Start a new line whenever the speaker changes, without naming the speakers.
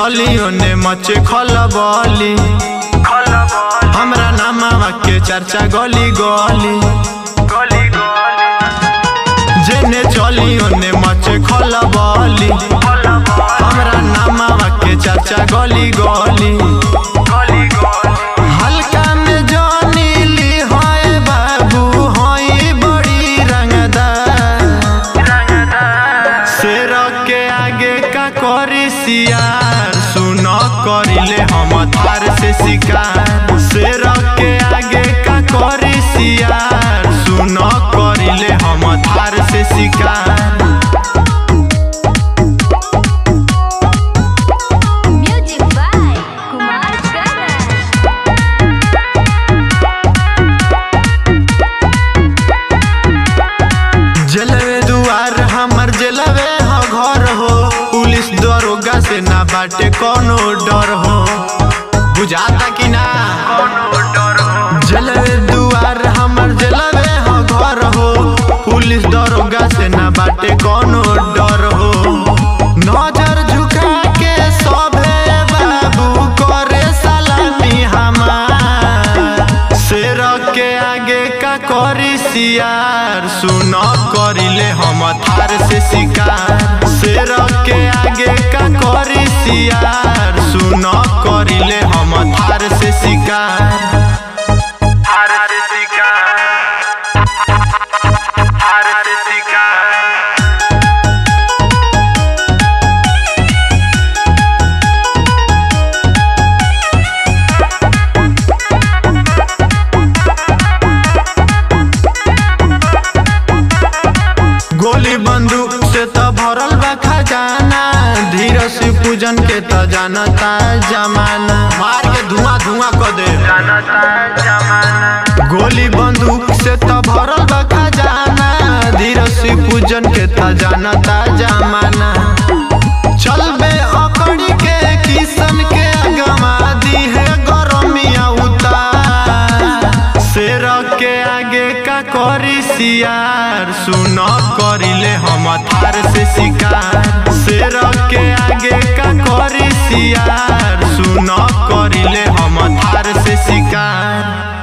चली ओने मचे खलबली हमरा नामावा के चर्चा गली गली जेने चली ओने मचे खलबली हमरा नामावा के चर्चा गली गली हल्का में जानीली होए बाबू होई बड़ी रंगदार शेर के आगे का करी सियार सुन करिले हम थार से शिकार शेर के आगे का करी सियार सुन करिले हम थार से शिकार
Music by Kumar Garan.
जलवे दुआर हमर जलवे ह घर हो पुलिस दरोगा से ना बाटे कोनो डर हो बुझाता कि ना जलवे दुआर हमर जलवे ह घर हो पुलिस दरोगा से ना बाटे कोनो डर हो नजर झुका के सभे बाबू करे सलामी हमार शेर के आगे का करी सियार सुन करिले हम थार से शिकार शेर के आगे का करी सियार सुन करिले हम थार से शिकार थार से शिकार थार से शिकार गोली बंदूक से त भरल बा खजाना धीरज से पूजन के त जानता जमाना मार के धुआं धुआं क दे गोली बंदूक से त भरल बा खजाना धीरज से पूजन के त जानता जमाना चलबे अकड़ी के किसन के गमा दी है गरमिया उतार शेर के आगे का करी सियार सुन करिले हम थार से शिकार शेर के आगे का करी सियार सुन करिले हम थार से शिकार